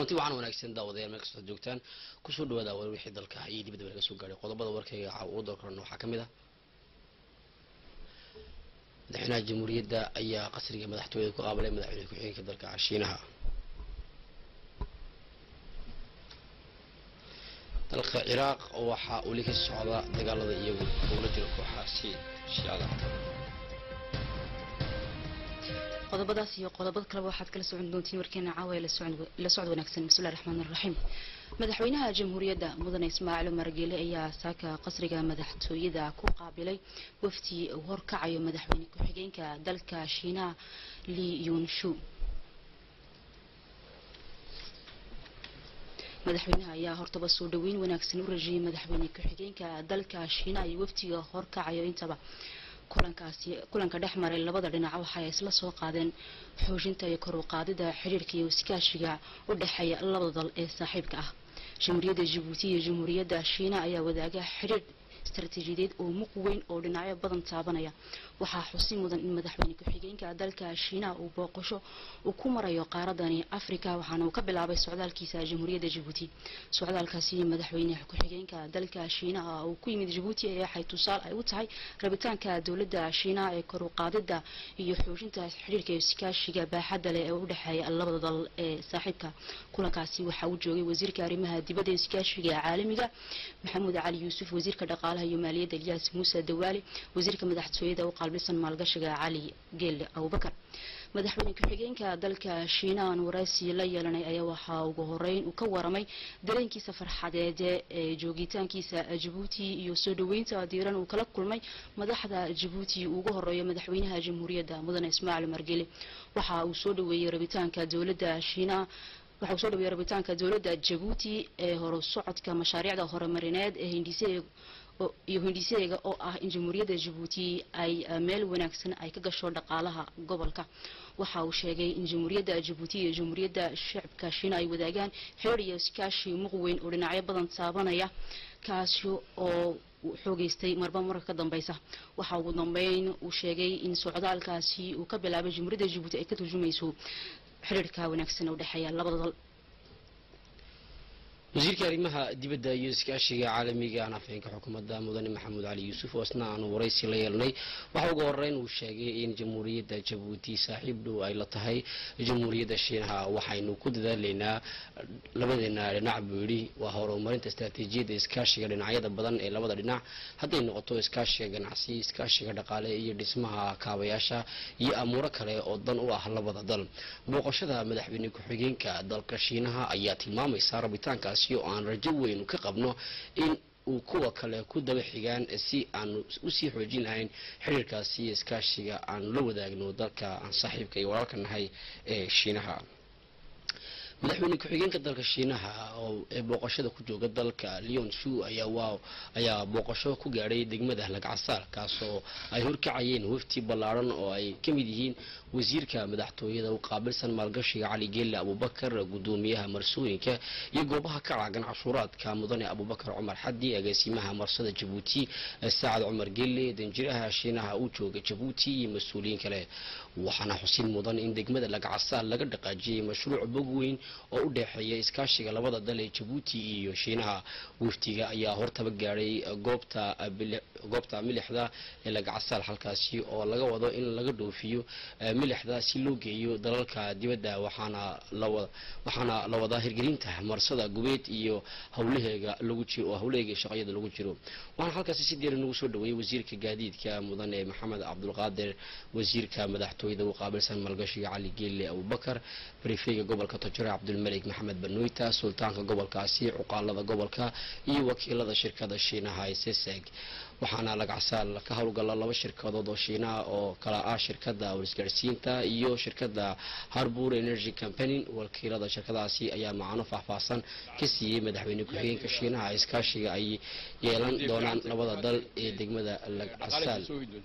kulanti waxaan wanaagsan daawadayaal meel kastoo joogtaan kusoo dhawaada war wixii dalka iyo dibadda laga soo gaaray qodobada warkayga caaw ugu dalkorana waxaa ka mid ah madaxweynaha jamhuuriyadda ayaa qasriga madaxtooyada ku qaabilay madaxweyne ku-xigeenka dalka shiinaha dalka ciraaq waxaa weli ka socda dagaalada iyagu ugula jiro kooxaasi shiicada qodobadaas iyo qodobada kaleba waxaad kala socon doontiin warkeena caawa ee la socod wanaagsan bismillahi raxmaan raxiim madaxweynaha jamhuuriyadda mudane ismaaciil umar geele ayaa saaka qasriga madaxtooyada ku qaabilay wafdi uu horkacayo madaxweyne ku-xigeenka dalka shiinaha li yunshu madaxweynaha ayaa hortaba soo dhaweyn wanaagsan u rajiyay madaxweyne ku-xigeenka dalka shiinaha iyo wafdiga horkacayo intaba kulankaasi kulanka dhex maray labada dhinac waxay isla soo qaadeen xoojinta iyo kor u qaadida xiriirka iyo iskaashiga u dhexeeya labada dal ee saaxiibka ah jamhuuriyadda jabuuti iyo jamhuuriyadda shiina ayaa wadaaga xiriir istaraatiijiyadeed oo muq weyn oo dhinacyo badan taabanaya waxaa xusi mudan in madaxweyne ku-xigeenka dalka shiinaha uu booqasho uu ku marayo qaaradani africa waxaana uu ka bilaabay socdaalkiisa jamhuuriyadda jabuuti socdaalkaasi madaxweyne ku-xigeenka dalka shiinaha uu ku yimid jabuuti ee waxay tusaal ay u tahay rabitaanka dowladda shiinaha ee kor u qaadida iyo xoojinta xiriirka iyo iskaashiga baaxadda leh ee u dhexeeya labada dal ee saaxiibka kulankaasi waxaa uu joogay wasiirka arrimaha dibadda iskaashiga caalamiga maxamuud cali yuusuf wasiirka dhaqaalaha iyo maaliyadda ilyaas muuse dawaale wasiirka madaxtooyada u qaalbilsan maalgashiga cali geelle abubakar madaxweyne ku-xigeenka dalka shiinahan waraysi la yeelanay ayaa waxaa ugu horeyn uu ka waramay dareenkiisa farxadeed ee joogitaankiisa jabuuti iyo soo dhaweynta diiran uu kala kulmay madaxda jabuuti ugu horeeyo madaxweynaha jamhuuriyadda mudane ismaaciil margele waxa uu soo dhaweeyey rabitaanka dowladda shiinaha waxa uu soo dhaweeyey rabitaanka dowladda jabuuti ee horo socodka mashaariicda horumarineed ee hindise iyo hindhiseega oo ah in jamhuuriyadda jabuuti ay meel wanaagsan ay ka gasho dhaqaalaha gobolka waxa uu sheegay in jamhuuriyadda jabuuti iyo jamhuuriyadda shacabka shiina ay wadaagaan xeer iyo iskaashi muq weyn oo dhinacyo badan taabanaya kaasi oo xoogeystay marba marka ka dambeysa waxa ugu dambeyn uu sheegay in socdaalkaasi uu ka bilaabay jamhuuriyadda jabuuti ay ka turjumayso xiriirka wanaagsan oo dhexeeya labada dal wasiirka arrimaha dibadda iyo iskaashiga caalamiga aan afhayeenka xukuumadda mudane maxamuud cali yuusuf oo isna aanu waraysi la yeelnay waxa ugu horeyn uu sheegay in jamhuuriyadda jabuuti saaxiib dhow ay la tahay jamhuuriyadda shiinaha waxaynu ku dadaalaynaa labadeena dhinac buu yidhi waa horumarinta istaraatiijiyadda iskaashiga dhinacyada badan ee labada dhinac hadday noqoto iskaashiga ganacsi iskaashiga dhaqaale iyo dhismaha kaabayaasha iyo amuuro kale oo dan u ah labada dal booqashada madaxweyne ku-xigeenka dalka shiinaha ayaa tilmaamaysa rabitaankaas oo aan rajo weyn ka qabno in uu kuwa kale ku daba xigaan si aanu usii xoojin lahayn xiriirkaasi iyo iskaashiga aanu la wadaagno dalka aan saaxiibka iyo walaalka nahay ee shiinaha madaxweyne ku-xigeenka dalka shiinaha oo ee booqashada ku jooga dalka leon shu ayaa waa ayaa booqasho ku gaadhay degmada lagcasaal kaasoo ay horkacayeen wafti ballaaran oo ay ka mid yihiin wasiirka madaxtooyada u qaabilsan maalgashiga cali geelle abubakar gudoomiyaha marsooyinka iyo goobaha ka caagan cashuuraadka mudane abubakar cumar xadi agaasimaha marsada jabuuti saacad cumar geelle danjiraha shiinaha uu jooga jabuuti iyo mas-uuliyiin kale waxaana xusin mudan in degmada lagcasaal laga dhaqaajiyey mashruuc bog weyn oo u dhexeeya iskaashiga labada dal ee jabuuti iyo shiinaha waftiga ayaa hortaba gaadhay goobta goobta milixda ee lagcasaal halkaasi oo laga wado in laga dhoofiyo milixda si loo geeyo dalalka dibadda waxaana lawa waxaana la wadaa hirgelinta marsada gubeed iyo howlaheega lagu jiro oo howlaheega shaqyada lagu jiro waxaana halkaasi si deera nagu soo dhaweeyey wasiirka gaadiidka mudane maxamed cabdulqaadir wasiirka madaxtooyada u qaabilsan maalgashiga cali geelle abubakar barifeyga gobolka tojore cabdulmalik maxamed banoyta sultaanka gobolkaasi cuqaalada gobolka iyo wakiilada shirkada shiinaha ee seseg waxaana lagacsaal ka howlgala laba shirkadood oo shiinaha oo kala ah shirkada warisgaarsiinta iyo shirkada harbour energy company wakiilada shirkadaasi ayaa macano faahfaahsan ka siiyey madaxweyne ku-xigeenka shiinaha iskaashiga ay yeelan doonaan labada dal ee degmada lagcasaal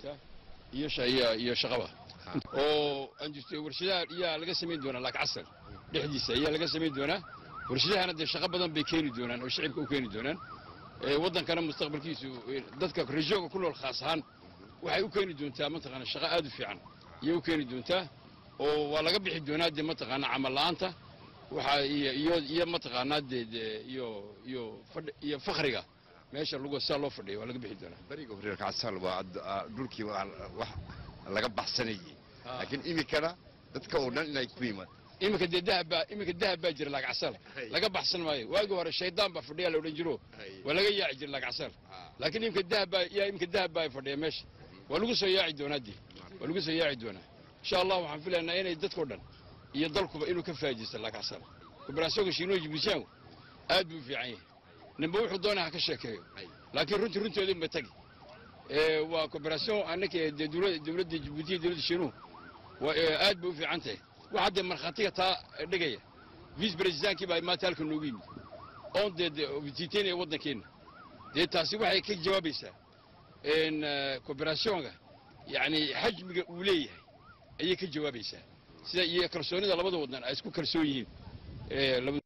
iyo shaqaba oo warshadaha iyaa laga samayn doonaa lagcasal dhexdiisa ayaa laga samayn doonaa warshadahana dee shaqo badan bay keeni doonaan oo shicibka u keeni doonaan waddankana mustaqbalkiisu dadka rajooga ku nool khaas ahaan waxay u keeni doontaa mataqaana shaqo aad u fiican ayay u keeni doontaa oo waa laga bixi doonaa dee mataqaana camal la'aanta waxaa iyo iyo iyo mataqaanaa dee dee iyo iyo fadhi iyo fakriga meesha lagu saa loo fadhiyo waa laga bixi doonaa beriga horeerka casal waa ad- aa, dhulkii waa wax laga baxsanayay laakiin iminkana dadka oo dhan inay ku yimaad iminka dee dahab baa iminka dahab baa jira lacag Hay. laga baxsan maayo waagi hore shaydaan baa fadhiya la odhan jiro Hay. waa laga yaaci jira lacag Ah. laakiin iminka dahab baa yaa iminka dahab baa fadhiya meesha waa lagu soo yaaci doonaa dee waa lagu soo yaaci doonaa insha allah waxaan filaynaa inay dadkao dhan iyo dalkuba inuu ka faa'iidaysto lacag casal kooperaasyoonka shiinuhu jibuutiyaanku aad buu u fiican yahay ninba wuxuu doonaa ha ka sheekeeyo Hay. laakiin runtii runteedu ma tagi ee waa kooperaasyon annaka dee dowla- dowladda jibuuti iyo dowladda shiinuhu waa ee, aad bay u fiican tahay waxaa dee markhaatiga taa dhigaya vice presidentkii baa maanta halka noogu yimid oon dee dee visiteynaya waddankeenna dee taasi waxay ka jawaabaysaa in kooperasyonka yacni xajmiga uu leeyahay ayay ka jawaabaysaa sida iyo kalsoonida labada waddan ay isku kalsoon yihiin ee labada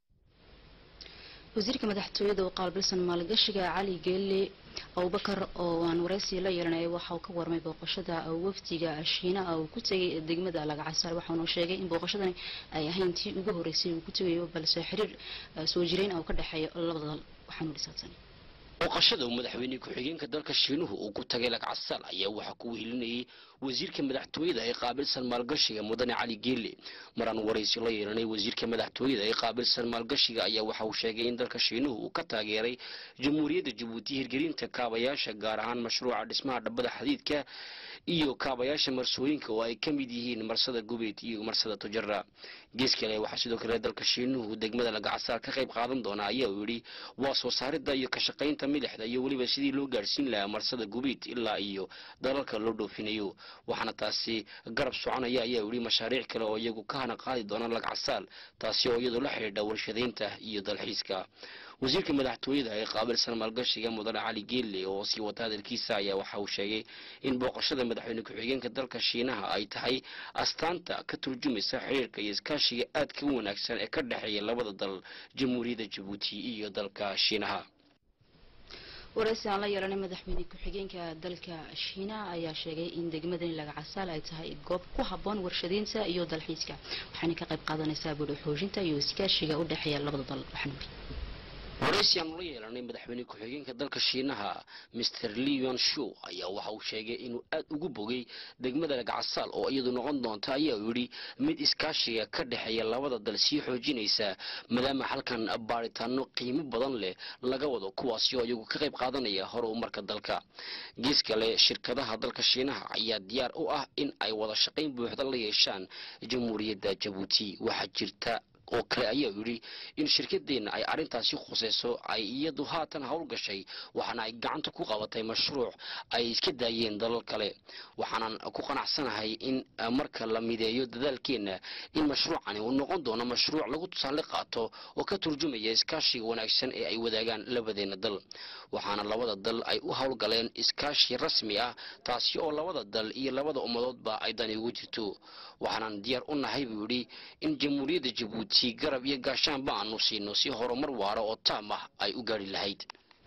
wasiirka madaxtooyada oo qaabilsan maalgashiga cali geelle abubakar oo aan waraysi la yeelanayay waxa uu ka warmay booqashada wafdiga shiinaha uu ku tegay degmada lagacasaar waxaanu sheegay in booqashadani ay ahayn tii ugu horeysay uu ku tegayo balse xiriir eh, soo jireen oo ka dhexeeya labada dal waxaanu dhisaabsanay booqashada uu madaxweyne ku-xigeenka dalka shiinuhu uu ku tagay lagcasaal ayaa waxaa ku wehelinayay wasiirka madaxtooyada ee qaabilsan maalgashiga mudane cali geelle maraan waraysi la yeelanay wasiirka madaxtooyada ee qaabilsan maalgashiga ayaa waxa uu sheegay in dalka shiinuhu uu ka taageeray jamhuuriyadda jabuuti hirgelinta kaabayaasha gaar ahaan mashruuca dhismaha dhabbada xadiidka iyo kaabayaasha marsooyinka oo ay ka mid yihiin marsada gubeed iyo marsada tujara gees kale waxaa sidoo kale dalka shiinuhu degmada lagacasaar ka qayb qaadan doona ayaa uu yidhi waa soo saaridda iyo ka shaqaynta milixda iyo weliba sidii loo gaadhsiin lahaa marsada gubeed ilaa iyo dalalka loo dhoofinayo waxaana taasi garab soconaya ayaa uu yidhi mashaariic kale oo iyagu ka hana qaadi doona lagcasaal taasi oo iyadu la xidhiidha warshadaynta iyo dalxiiska wasiirka madaxtooyada ee qaabilsan maalgashiga mudane cali geelle oo sii wata hadalkiisa ayaa waxa uu sheegay in booqashada madaxweyne ku-xigeenka dalka shiinaha ay tahay astaanta ka turjumaysa xiriirka iyo iskaashiga aadka u wanaagsan ee ka dhexeeya labada dal jamhuuriyadda jabuuti iyo dalka shiinaha waraysi aan la yeelanay madaxweyne ku-xigeenka dalka shiinaha ayaa sheegay in degmadani lagacasaal ay tahay goob ku habboon warshadaynta iyo dalxiiska waxaana ka qayb qaadanaysaa buudho xoojinta iyo iskaashiga u dhexeeya labada dal waxaanu waraysi aan ula yeelanay madaxweyne ku-xigeenka dalka shiinaha mr leon show ayaa waxa uu sheegay inuu aad ugu bogay degmada lagacasaal oo iyadu noqon doonta ayaa uu yidhi mid iskaashiga ka dhexeeya labada dal sii xoojinaysa maadaama halkan baaritaano qiimo badan leh laga wado kuwaasi oo iyagu ka qayb qaadanaya horumarka dalka gees kale shirkadaha dalka shiinaha ayaa diyaar u ah in ay wada shaqayn buuxda la yeeshaan jamhuuriyadda jabuuti waxaa jirta oo kale ayaa yidhi in shirkadeenna ay arrintaasi khusayso ay iyadu haatan howl gashay waxaana ay gacanta ku qabatay mashruuc ay iska daayeen dalal kale waxaanan ku qanacsanahay in eh, marka la mideeyo dadaalkeenna in mashruucani uu noqon doono mashruuc lagu tusaale qaato oo ka turjumaya iskaashiga wanaagsan ee ay wadaagaan labadeena dal waxaana labada dal ay u howlgaleen iskaashi rasmi ah taasi oo labada dal iyo labada ummadoodba ay dani ugu jirto waxaanan diyaar u nahay buu yidhi in jamhuuriyadda jabuuti garab iyo gaashaanba aanu siino si horumar waara oo taam ah ay u gaari lahayd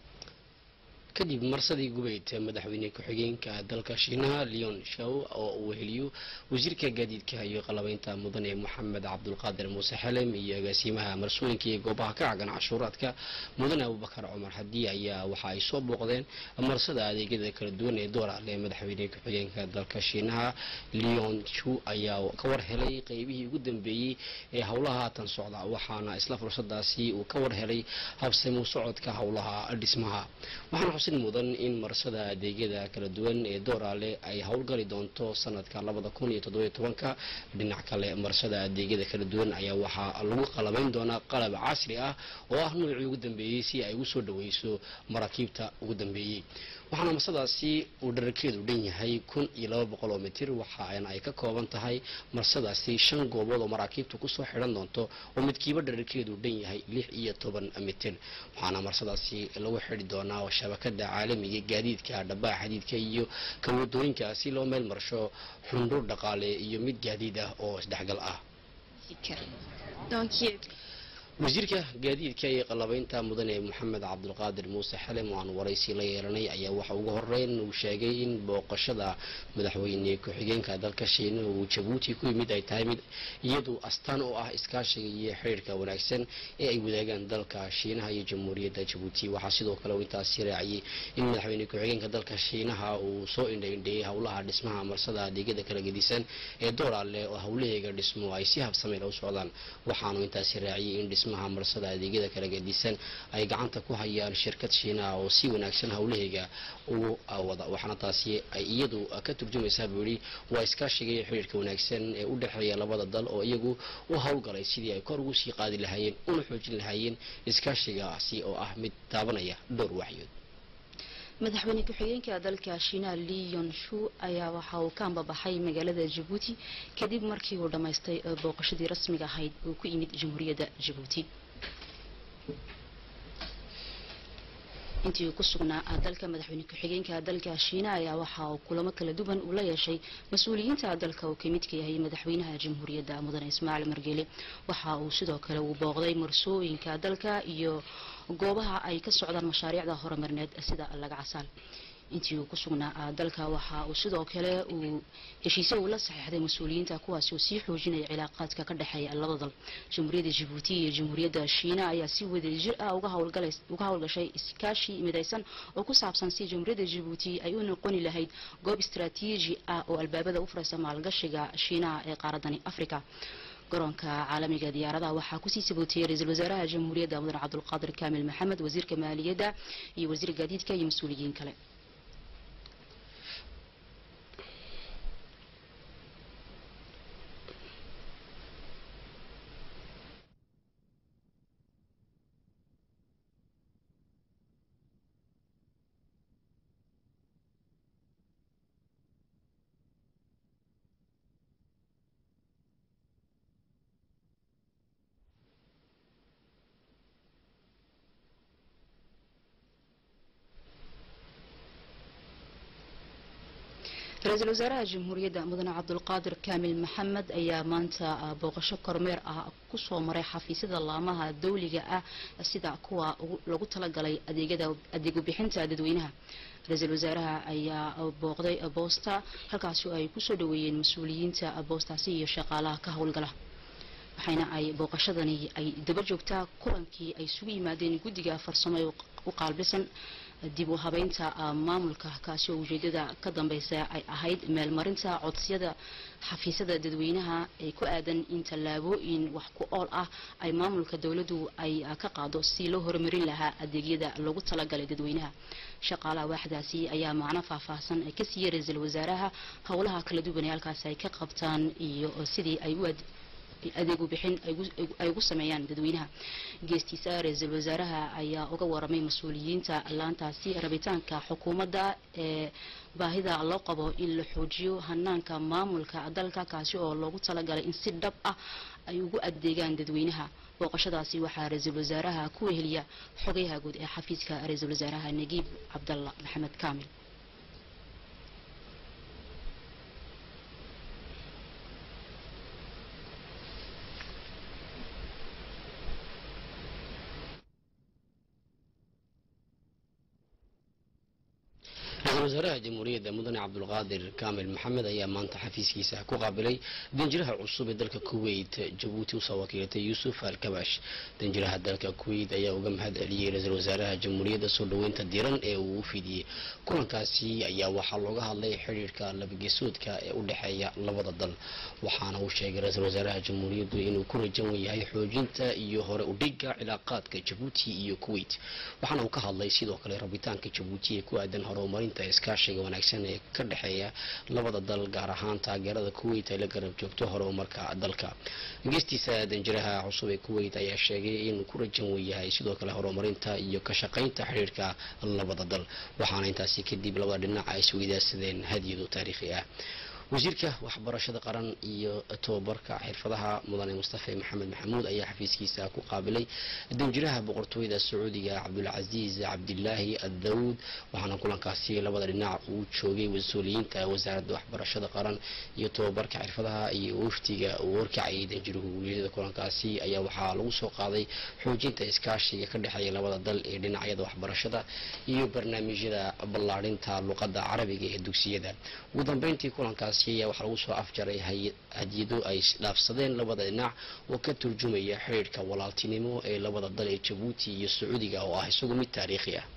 kadib marsadii gubeyd madaxweyne ku-xigeenka dalka shiinaha leon shaw oo uu weheliyo wasiirka gaadiidka iyo qalabeynta mudane moxamed cabdulqaadir muuse xelem iyo agaasimaha marsooyinka iyo goobaha ka cagan cashuuraadka mudane abubakar cumar hadii ayaa waxa ay soo booqdeen marsada adeegyada kala duwan ee doorale madaxweyne ku-xigeenka dalka shiinaha leon shu ayaa ka war helay qeybihii ugu dambeeyey ee howlaha haatan socda waxaana isla fursadaasi uu ka war helay habsamu socodka howlaha dhismaha waxaana xusid mudan in marsada adeegyada kala duwan ee dooraale ay howlgali doonto sanadka labada kun iyo toddobiyo tobanka dhinac kale marsada adeegyada kala duwan ayaa waxaa lagu qalabayn doonaa qalab casri ah oo ah nuucii ugu dambeeyey si ay ugu soo dhaweyso maraakiibta ugu dambeeyey waxaana marsadaasi uu dherarkeedu dhan yahay kun iyo laba boqol oo mitir waxaana ay ka kooban tahay marsadaasi shan goobood oo maraakiibta kusoo xidhan doonto oo midkiiba dherarkeedu dhan yahay lix iyo toban mitir waxaana marsadaasi lagu xidhi doonaa shabakada caalamiga gaadiidka dhabaha xadiidka iyo kawadooyinka si loo meel marsho xundhur dhaqaale iyo mid gaadiid ah oo isdhexgal ah wasiirka gaadiidka iyo qalabaynta mudane maxamed cabdulqaadir muuse xalem oo aan waraysi la yeelanay ayaa waxa ugu horeyn uu sheegay in booqashada madaxweyne ku-xigeenka dalka shiinaha uu jabuuti ku yimid ay tahay mid iyadu astaan u ah iskaashiga iyo xiriirka wanaagsan ee ay wadaagaan dalka shiinaha iyo jamhuuriyadda jabuuti waxaa sidoo kale uu intaasi raaciyey in madaxweyne ku-xigeenka dalka shiinaha uu soo indhaindheeyey howlaha dhismaha marsada adeegyada kala gedisan ee doolaale oo howlaheega dhismo ay si habsameyl u socdaan waxaanu intaasi raaciyey in dhismaha marsada adeegyada kala gedisan ay gacanta ku hayaan shirkad shiinaha oo si wanaagsan howlaheega ugu wada waxaana taasi ay iyadu ka turjumaysaa buu yidhi waa iskaashiga iyo xiriirka wanaagsan ee u dhexeeya labada dal oo iyagu u howlgalay sidii ay kor ugu sii qaadi lahaayeen una xoojin lahaayeen iskaashigaasi oo ah mid taabanaya dhowr waxyood madaxweyne ku-xigeenka dalka shiinaha li yonshu ayaa waxa uu ka ambabaxay magaalada jabuuti kadib markii uu dhammaystay booqashadii rasmiga ahayd uu ku yimid jamhuuriyadda jabuuti intii uu ku sugnaa dalka madaxweyne ku-xigeenka dalka shiinaha ayaa waxa uu kulamo kala duwan uu la yeeshay mas-uuliyiinta dalka uu kamid ka yahay madaxweynaha jamhuuriyadda mudane ismaaciil margeele waxa uu sidoo kale uu booqday marsooyinka dalka iyo goobaha ay ka socdaan mashaariicda horumarineed sida laga casaal intii uu ku sugnaa dalka waxa uu sidoo kale uu heshiisyo uu la saxiixday mas-uuliyiinta kuwaasi oo sii xoojinaya cilaaqaadka ka dhexeeya labada dal jamhuuriyadda jabuuti iyo jamhuuriyadda shiina ayaa si wadajir ah uga howlgashay iskaashi midaysan oo ku saabsan si jamhuuriyadda jabuuti ay u noqoni lahayd goob istaraatiiji ah oo albaabada u furaysa maalgashiga shiinaha ee qaaradani africa garoonka caalamiga diyaaradaha waxaa kusii sabootiyey ra-iisul wasaaraha jamhuuriyadda mudan cabdulqaadir kaamil maxamed wasiirka maaliyadda iyo wasiirka gaadiidka iyo mas-uuliyiin kale ra-iisul wasaaraha jamhuuriyadda mudane cabdulqaadir kaamil maxamed ayaa maanta booqasho kormeer ah kusoo maray xafiisyada laamaha dawliga ah sida kuwa lagu talagalay adeegyada adeeg bixinta dadweynaha ra-iisul wasaaraha ayaa booqday boosta halkaasi ay kusoo dhaweeyeen mas-uuliyiinta boostaasi iyo shaqaalaha ka howlgala waxayna ay booqashadani ay daba joogtaa kulankii ay isugu yimaadeen guddiga farsamo ee u qaalbisan dib u habeynta maamulka kaasi oo ujeedada ka dambeysa ay ahayd meelmarinta codsiyada xafiisyada dadweynaha ee ku aadan in tallaabooyin wax ku ool ah ay maamulka dowladdu ay ka qaado si loo horumarin lahaa adeegyada loogu talagalay dadweynaha shaqaalaha waaxdaasi ayaa macno faahfaahsan ka siiyey ra-iisul wasaaraha howlaha kala duwan ee halkaasi ay ka qabtaan iyo sidii ay u adeegu bixin ay ugu sameeyaan dadweynaha geestiisa ra-iisul wasaaraha ayaa uga waramay mas-uuliyiinta laantaasi rabitaanka xukuumadda ee baahida loo qabo in la xoojiyo hanaanka maamulka dalka kaasi oo loogu talagalay in si dhab ah ay ugu adeegaan dadweynaha booqashadaasi waxaa ra-iisul wasaaraha ku weheliya xogayaha guud ee xafiiska ra-iisul wasaaraha nagiib cabdalla maxamed kaamil ra-iisul wasaaraha jamhuuriyadda mudane cabdulqaadir kaamil maxamed ayaa maanta xafiiskiisa ku qaabilay danjiraha cusub ee dalka kuwait jabuuti usoo wakiilatay yuusuf alkabash danjiraha dalka kuwait ayaa uga mahad celiyey ra-iisul wasaaraha jamhuuriyadda soo dhoweynta diran ee uu u fidiyey kulankaasi ayaa waxaa looga hadlay xidhiirka labageesoodka ee u dhexeeya labada dal waxaana uu sheegay ra-iisul wasaaraha jamhuuriyaddu inuu ku rajan yahay xoojinta iyo hore udhiga cilaaqaadka jabuuti iyo kuwait waxaana uu ka hadlay sidoo kale rabitaanka jabuuti ee ku aadan horumarinta iskaashiga wanaagsan ee ka dhexeeya labada dal gaar ahaan taageerada kuwait ay la garab joogto horumarka dalka geestiisa danjiraha cusub ee kuwait ayaa sheegay inuu ku rajan yahay sidoo kale horumarinta iyo ka shaqaynta xidhiirka labada dal waxaana intaasi kadib labada dhinac ay isweydaarsadeen hadyadu taariikhi ah wasiirka waxbarashada qaran iyo tobabarka xirfadaha mudane mustafe maxamed maxamuud ayaa xafiiskiisa ku qaabilay danjiraha boqortooyada sacuudiga cabdulcasiis cabdilaahi addawud waxaana kulankaasi labada dhinac uu joogay mas-uuliyiinta wasaaradda waxbarashada qaran iyo tobabarka xirfadaha iyo waftiga uu warkacayay danjiruhu ujeedada kulankaasi ayaa waxaa lagu soo qaaday xoojinta iskaashiga ka dhexeeya labada dal ee dhinacyada waxbarashada iyo barnaamijyada ballaadhinta luqadda carabiga ee dugsiyada ugu dambeyntii kulankaasi ayaa waxaa lagu soo afjaray hadiyado ay isdhaafsadeen labada dhinac oo ka turjumaya xidhiidhka walaaltinimo ee labada dal ee jabuuti iyo sacuudiga oo ah isagu mid taariikhi ah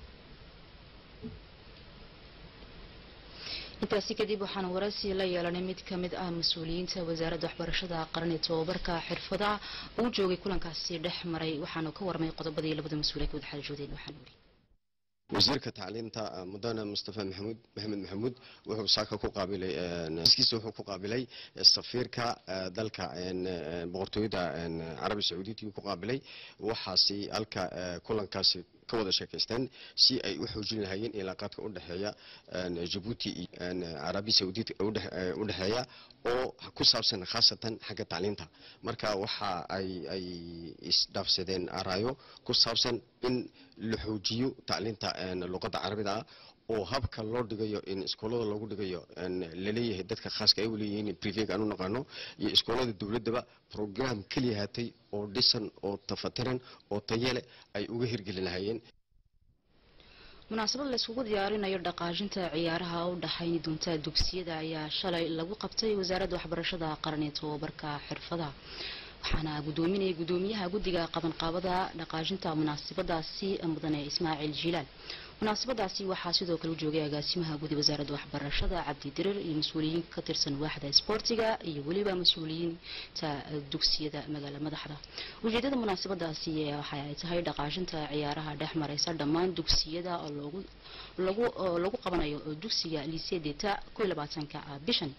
intaasi kadib waxaan waraysi la yeelanay mid ka mid ah mas-uuliyiinta wasaaradda waxbarashada qaran ee tobabarka xirfadaha uu joogay kulankaasi dhex maray waxaanu ka warmay qodobadii labada mas-uul ay ka wada xaajoodeen waxaan weli wasiirka tacliinta mudane mustafa maxamuud maxamed maxamuud wuxuu saaka ku qaabilay iskiisa wuxuu ku qaabilay safiirka dalka boqortooyada carabi sacuudiyitii ku qaabilay waxaasi halka kulankaasi ka wada sheekaysteen si ay u xoojin lahaayeen ilaaqaadka u dhexeeya jabuuti iyo carabi sacuudiyad u dhexeeya oo ku saabsan khaasatan xagga tacliinta marka waxa ay ay isdhaafsadeen araayo ku saabsan in la xoojiyo tacliinta luqadda carabida ah oo habka loo dhigayo in iskoolada loogu dhigayo laleeyahay dadka khaaska ay uleeyihiin privega aan u naqaano iyo iskoolada dowladdaba program keliya hatay oo dhisan oo tafatiran oo tayele ay uga hirgelin lahaayeen munaasabad la iskugu diyaarinayo dhaqaajinta ciyaaraha u dhaxayni doonta dugsiyada ayaa shalay lagu qabtay wasaaradda waxbarashada qaran ee tobabarka xirfadaha waxaana gudoominaya gudoomiyaha guddiga qabanqaabada dhaqaajinta munaasabadaasi mudane ismaaciil jilaal munaasabadaasi waxaa sidoo kale u joogay agaasimaha gudi wasaaradda waxbarashada cabdi dirir iyo mas-uuliyiin ka tirsan waaxda isboortiga iyo weliba mas-uuliyiinta dugsiyada magaala madaxda ujeedada munaasabadaasi waxa ay tahay dhaqaajinta ciyaaraha dhex mareysa dhammaan dugsiyada oo lagu qabanayo dugsiga liiseedeta ko iyo labaatanka bishan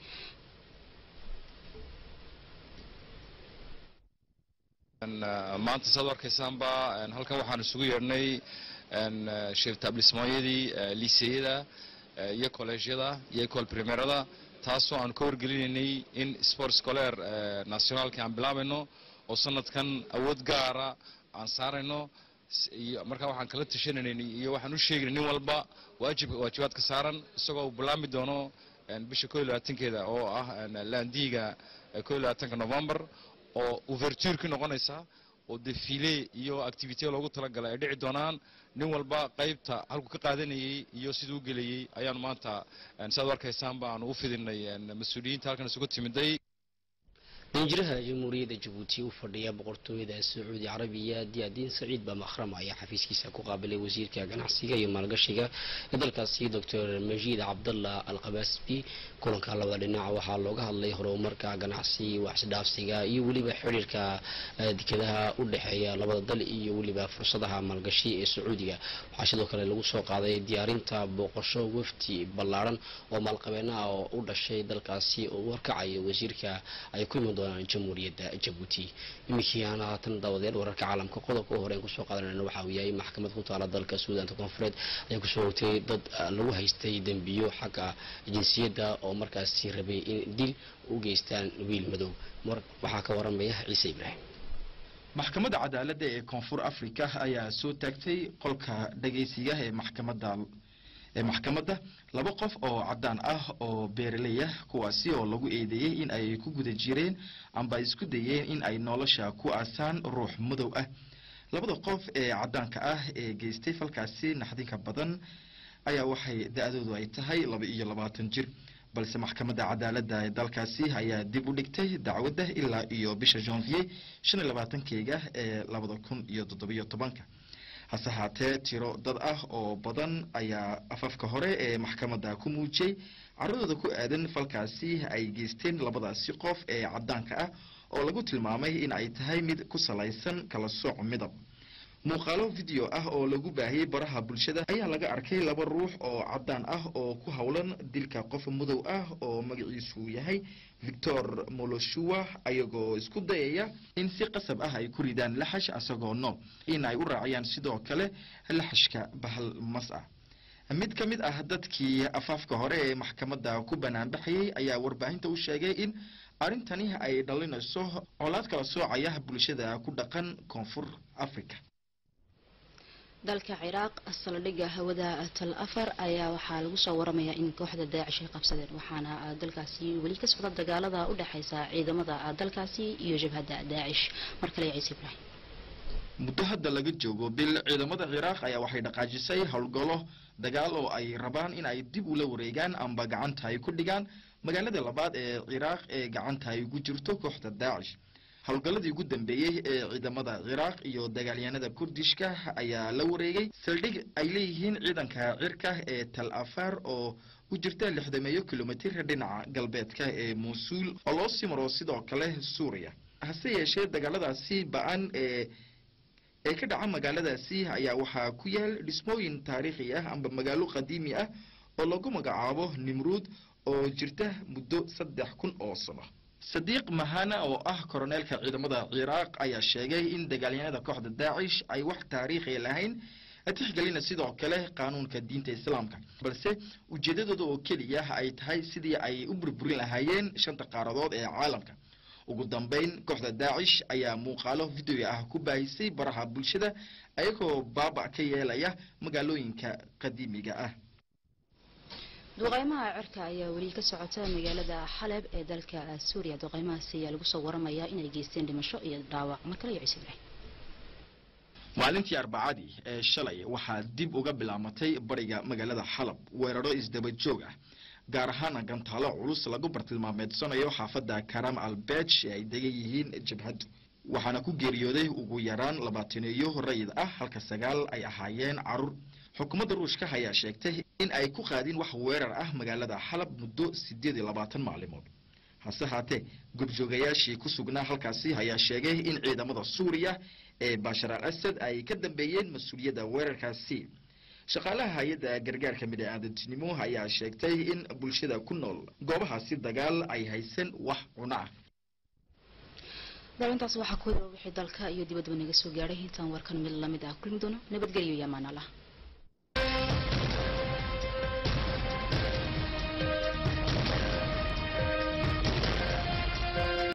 maanta saad arkaysaanba halkan waxaan isugu yeedhnay shirtablismooyadii liiseyada iyo kolleejyada iyo ecol primerada taasoo aan ka wargelinaynay in sport scoler nationaalka aan bilaabayno oo sanadkan awood gaara aan saarayno markaa waxaan kala tashanayna iyo waxaan u sheegaynay nin walba waajib waajibaadka saaran isagoo uu bilaami doono bisha ko iyo labaatankeeda oo ah laandiiga ko iyo labaatanka november oo ouvertureki noqonaysa oo defile iyo activity loogu talagalay ay dhici doonaan nin walba qaybta halku ka qaadanayay iyo siduu u gelayay ayaanu maanta siaad u arkaysaan baanu u fidinay mas-uuliyiinta halkan isugu timiday danjiraha jamhuuriyadda jabuuti u fadhiya boqortooyada sacuudi carabiya diyaadiin saciid baa makhrama ayaa xafiiskiisa ku qaabilay wasiirka ganacsiga iyo maalgashiga ee dalkaasi doctor majiid cabdallah alqabasbi kulanka labada dhinac waxaa looga hadlay horumarka ganacsi waxsdhaafsiga iyo weliba xiriirka dekadaha u dhexeeya labada dal iyo weliba fursadaha maalgashi ee sacuudiga waxaa sidoo kale lagu soo qaaday diyaarinta booqasho wafti ballaaran oo maalqabeenaha oo u dhashay dalkaasi oo u horkacayo wasiirka ay ku iman doonaan jamhuuriyadda jabuuti iminkii aan haatan daawadeed wararka caalamka qodobka u horeen kusoo qaadanayna waxa uu yahay maxkamad ku taala dalka suudaanta koonfureed ayaa kusoo hogtay dad lagu haystay dembiyo xagga jinsiyadda oo markaasi rabay in dil u geystaan wiil madow waxaa ka waramaya ciise ibraahim maxkamadda cadaaladda ee koonfur africa ayaa soo taagtay qolka dhagaysiga ee maxkamadda ee maxkamadda laba qof oo caddaan ah oo beeraley ah kuwaasi oo lagu eedeeyey in ay ku guda jireen amba isku dayeen in ay nolosha ku aasaan ruux madow ah labada qof ee caddaanka ah ee geystay falkaasi naxdinka badan ayaa waxay da-doodu ay tahay laba iyo labaatan jir balse maxkamadda cadaaladda ee dalkaasi ayaa dib u dhigtay dacwadda ilaa iyo bisha janvier shan iyo labaatankeega ee labada kun iyo toddobiyo tobanka hase haatee tiro dad ah oo badan ayaa afafka hore ee maxkamadda ku muujiyey caradooda ku aadan falkaasi ay geysteen labadaasi qof ee caddaanka ah oo lagu tilmaamay in ay tahay mid ku salaysan kala sooc midab muuqaalo video ah oo lagu baahiyey baraha bulshada ayaa laga arkay laba ruux oo caddaan ah oo ku howlan dilka qof madow ah oo magaciisu yahay victor moloshua ayagoo isku dayaya in si qasab ah ay ku ridaan laxash asagoo nool in ay u raaciyaan sidoo kale laxashka bahal mas ah mid ka mid ah dadkii afaafka hore ee maxkamadda ku banaanbaxayay ayaa warbaahinta u sheegay in arrintani ay dhalinayso colaad kala soocaya bulshada ku dhaqan koonfur africa dalka ciraaq saldhigga hawada tal afar ayaa waxaa lagu soo waramayaa in kooxda daacish ay qabsadeen waxaana dalkaasi weli ka socda dagaalada u dhexeysa ciidamada dalkaasi iyo jabhadda daacish mar kale ciise ibraahim muddo hadda laga joogo bil ciidamada ciraaq ayaa waxay dhaqaajisay howlgallo dagaal oo ay rabaan in ay dib ula wareegaan amba gacanta ay ku dhigaan magaalada labaad ee ciraaq ee gacanta ay ugu jirto kooxda daacish howlgalladii ugu dambeeyey ee ciidamada ciraaq iyo dagaalyahanada kurdishka ayaa la wareegay saldhig ay leeyihiin ciidanka cirka ee tal afar oo u jirta lixdameeyo kilomitir dhinaca galbeedka ee muusuul oo loo sii maro sidoo kale suuriya hase yeeshee dagaaladaasi ba-an ee ee ka dhaca magaaladaasi ayaa waxaa ku yaal dhismooyin taariikhi ah amba magaalo qadiimi ah oo lagu magacaabo nimruud oo jirta muddo saddex kun oo sano sadiiq mahana oo ah koroneelka ciidamada ciraaq ayaa sheegay in dagaalyahanada kooxda daacish ay wax taariikhi lahayn tixgelina sidoo kale qaanuunka diinta islaamka balse ujeedadooda oo keliya ay tahay sidii ay u burburin lahaayeen shanta qaaradood ee caalamka ugu dambeyn kooxda daacish ayaa muuqaalo video ah ku baahisay baraha bulshada ayagoo baaba ka yeelaya magaalooyinka qadiimiga ah duqeymaha cirka ayaa weli ka socota magaalada xaleb ee dalka suuriya duqeymahaasi ayaa lagu soo waramayaa inay geysteen dhimasho iyo dhaawac mar kale iyo ciise ibraahim maalintii arbacadii ee shalay waxaa dib uga bilaamatay bariga magaalada xalab weeraro isdaba joog ah gaar ahaana gantaalo culus lagu bartilmaameedsanayo xaafadda karam albej ee ay degan yihiin jabhaddu waxaana ku geeriyooday ugu yaraan labaataneeyo rayid ah halka sagaal ay ahaayeen carruur xukuumadda ruushka ayaa sheegtay in ay ku qaadin wax weerar ah magaalada xalab muddo sideed iyo labaatan maalimood hase haatee gobjoogayaashii ku sugnaa halkaasi ayaa sheegay in ciidamada suuriya ee bashar al asad ay ka dambeeyeen mas-uuliyadda weerarkaasi shaqaalaha hay-adda gargaarka bini-aadantinimo ayaa sheegtay in bulshada ku nool goobahaasi dagaal ay haysan wax cuno ah daawintaas waxaa ku wixii dalka iyo dibadba naga soo gaadhay intaan warkan mid lamid ah kulmi doono nabadgelyo iyo amaan allah